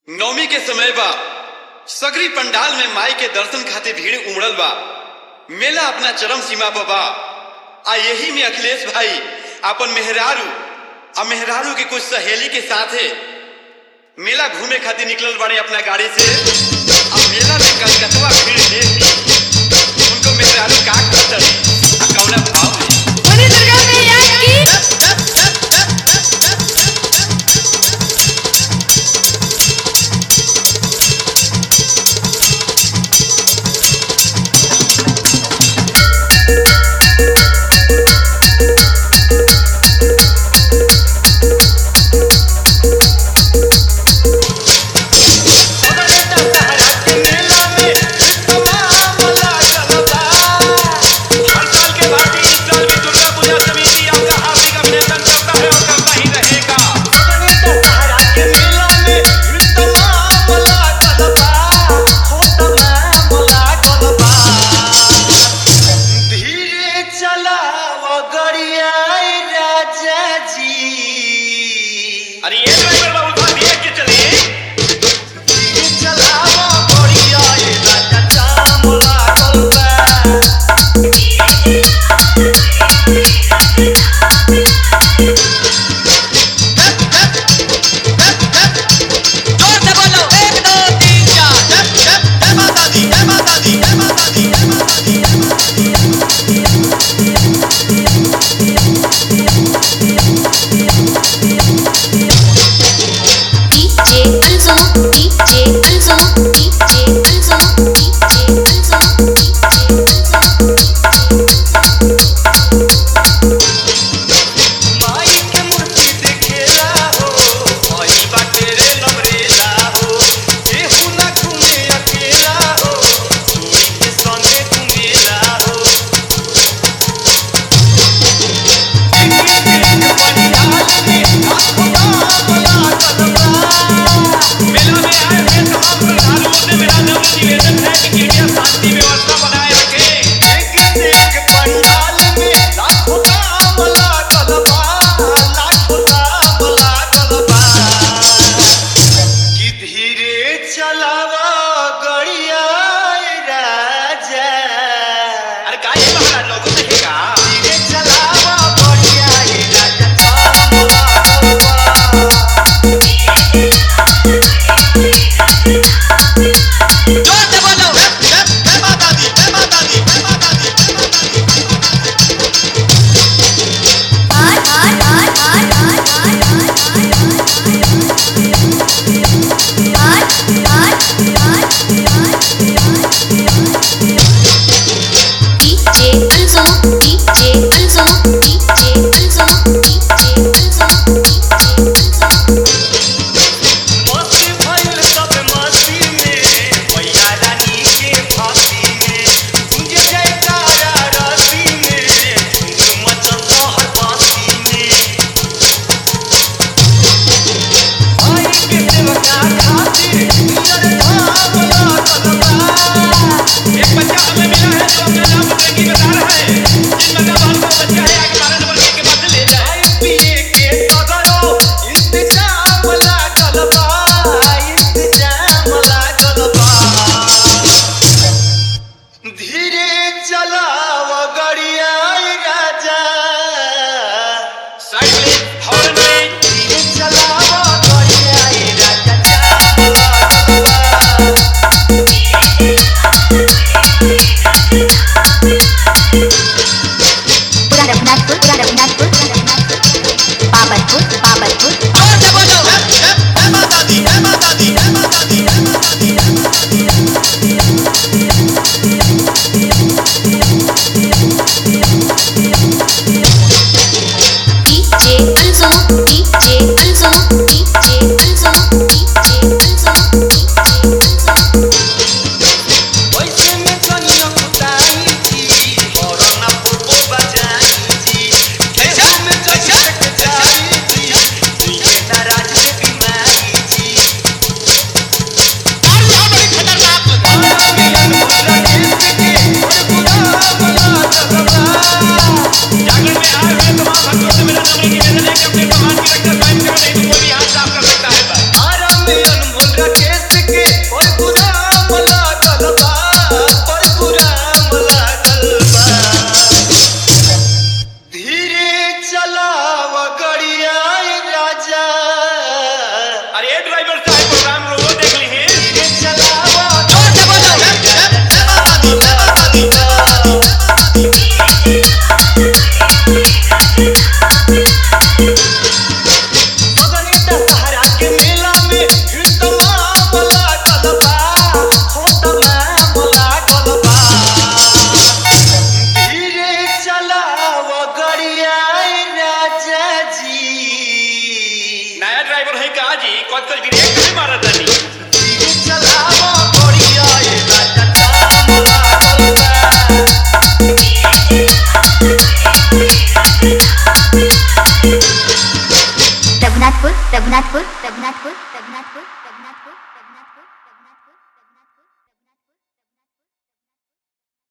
नवमी के समय बा सगरी पंडाल में माई के दर्शन खातिर भीड़ उमड़ल बा मेला अपना चरम सीमा पर बा आ यही में अखिलेश भाई अपन मेहरारू आ मेहरारू के कुछ सहेली के साथे मेला घूमे खातिर निकलल बाड़े अपना गाड़ी से आ मेला में कलकतवा भीड़ देख उनको मेहरारू का करतड़ी आ कौना भाव में बोली दुर्गा मैया की मेला में तमाम लागल बा राकेश के परशुराम लागल बा परशुराम लागल बा धीरे चलाव गड़िया राजा अरे ड्राइवर साहब प्रोग्राम रोको देख ली धीरे चलाव मगनेटा सहारा के मेला में भीड़ तमाम लागल बा हो तमाम लागल बा धीरे चलाव गड़िया राजा जी नया ड्राइवर है का जी कद कद ब्रेक नहीं मारा तनी धीरे चलाव गड़िया राजा जाम लागल बा रघुनाथपुर रघुनाथपुर रघुनाथपुर रघुनाथपुर रघुनाथपुर रघुनाथपुर रघुनाथपुर